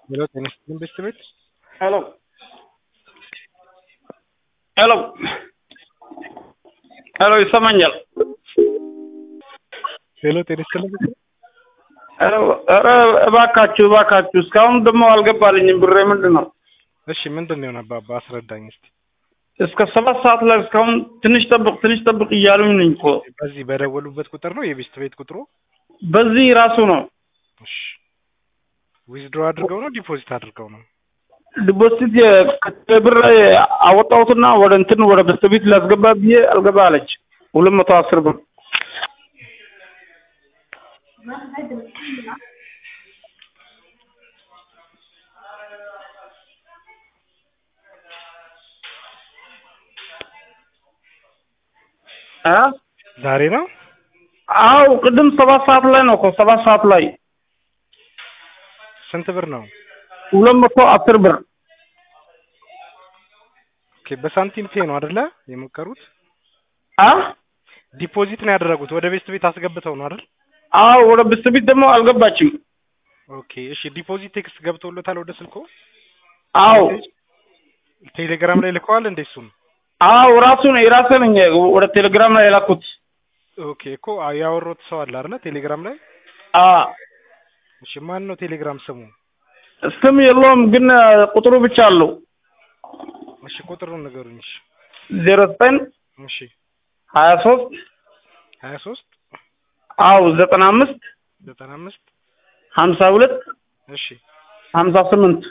ሄሎ ጤና ይስጥልኝ ቤተሰቤት ሄሎ ሄሎ ሄሎ ይሰማኛል? ሄሎ ጤና ይስጥልኝ ቤተሰቤት ሄሎ ኧረ እባካችሁ እባካችሁ እስካሁን ደግሞ አልገባልኝም ብሬ ምንድን ነው? እሺ ምንድን ነው የሆነ አባባ አስረዳኝ እስቲ እስከ ሰባት ሰዓት ላይ እስካሁን ትንሽ ጠብቅ ትንሽ ጠብቅ እያሉኝ ነኝ እኮ በዚህ በደወሉበት ቁጥር ነው የቤስት ቤት ቁጥሩ በዚህ ራሱ ነው እሺ ዊዝድሮ አድርገው ነው ዲፖዚት አድርገው ነው ዲፖዚት ብር አወጣሁትና ወደ እንትን ወደ በስተቤት ላስገባ ብዬ አልገባ አለች ሁለት መቶ አስር ብር አ ዛሬ ነው አው ቅድም ሰባት ሰዓት ላይ ነው እኮ ሰባት ሰዓት ላይ ስንት ብር ነው ሁለት መቶ አስር ብር ኦኬ በሳንቲም ፔ ነው አይደለ የሞከሩት አ ዲፖዚት ነው ያደረጉት ወደ ቤስት ቤት አስገብተው ነው አይደል አው ወደ በስተቤት ደግሞ አልገባችም ኦኬ እሺ ዲፖዚት ቴክስት ገብቶለታል ወደ ስልኮ አው ቴሌግራም ላይ ልከዋል እንዴ እሱም አው ራሱ ነው የራሴ ነኝ ወደ ቴሌግራም ላይ የላኩት ኦኬ እኮ ያወሩት ሰው አለ አይደለ ቴሌግራም ላይ አ እሺ ማን ነው ቴሌግራም ስሙ ስም የለውም ግን ቁጥሩ ብቻ አለው እሺ ቁጥሩን ንገሩኝ እሺ ዜሮ ዘጠኝ እሺ ሀያ ሶስት ሀያ ሶስት አው ዘጠና አምስት ዘጠና አምስት ሀምሳ ሁለት እሺ ሀምሳ ስምንት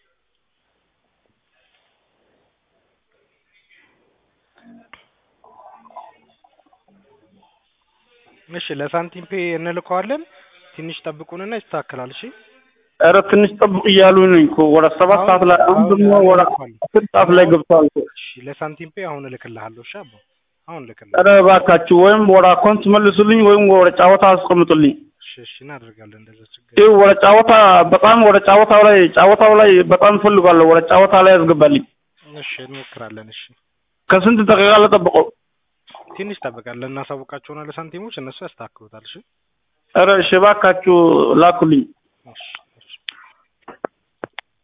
እሺ ለሳንቲም ፔ እንልከዋለን ትንሽ ጠብቁንና ይስተካከላል እሺ ኧረ ትንሽ ጠብቅ እያሉ ነኝ እኮ ወደ ሰባት ሰዓት ላይ አሁን ደግሞ ወደ አስር ሰዓት ላይ ገብተዋል እኮ እሺ ለሳንቲም ፔ አሁን እልክልሃለሁ እሺ አባ አሁን እልክልሃለሁ ኧረ እባካችሁ ወይም ወደ አካውንት መልሱልኝ ወይም ወደ ጫወታ አስቀምጡልኝ እሺ እሺ እናደርጋለን እንደዛ ችግር ይህ ወደ ጫወታ በጣም ወደ ጫወታው ላይ ጫወታው ላይ በጣም እፈልጋለሁ ወደ ጫወታ ላይ ያስገባልኝ እሺ እንሞክራለን እሺ ከስንት ደቂቃ ልጠብቀው ትንሽ ጠብቃለን እናሳውቃቸውና ለሳንቲሞች እነሱ ያስተካክሉታል እሺ ኧረ እሺ እባካችሁ ላኩልኝ እሺ